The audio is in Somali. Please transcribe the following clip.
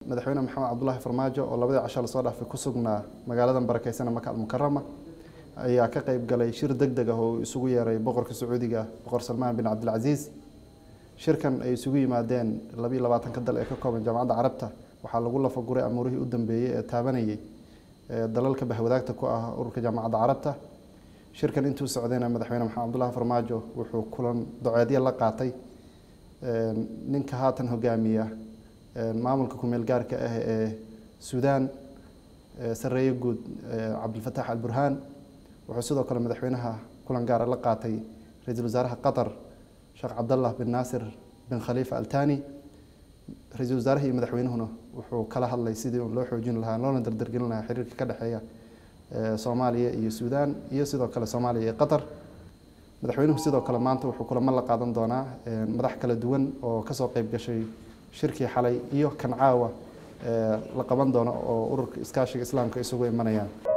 madaxweyne maxamed cabdulaahi farmaajo oo labadii casho lasoo dhaafay ku sugnaa magaaladan barakeysan maka almukarama ayaa ka qeyb galay shir deg deg ah oo isugu yeeray boqorka sacuudiga boqor salmaan bin cabdilcasiis shirkan ay isugu yimaadeen labiiyo labaatanka dal ee ka kooban jaamacadda carabta waxaa lagu lafaguray amuurihii u dambeeyey ee taabanayay dalalka bahwadaagta ku ah ururka jaamacadda carabta shirkan intuu socdayna madaxweyne maxamed cabdulaahi farmaajo wuxuu kulan doceedyo la qaatay ninka haatan hogaamiya maamulka kumeel gaarka ah ee suudaan sareeye guud cabdilfataax alburhaan wuxuu sidoo kale madaxweynaha kulan gaara la qaatay ra-iisul wasaaraha qatar sheekh cabdallah bin naasir bin khaliifa altani ra-iisul wasaaraha iyo madaxweynuhuna wuxuu kala hadlay sidii loo xoojin lahaa loona dardargelin lahaa xiriirka ka dhexeeya soomaaliya iyo suudaan iyo sidoo kale soomaaliya iyo qatar madaxweynuhu sidoo kale maanta wuxuu kulamo la qaadan doonaa madax kala duwan oo kasoo qeyb gashay shirkii xalay iyo kan caawa la qaban doono oo ururka iskaashiga islaamka isugu imanayaan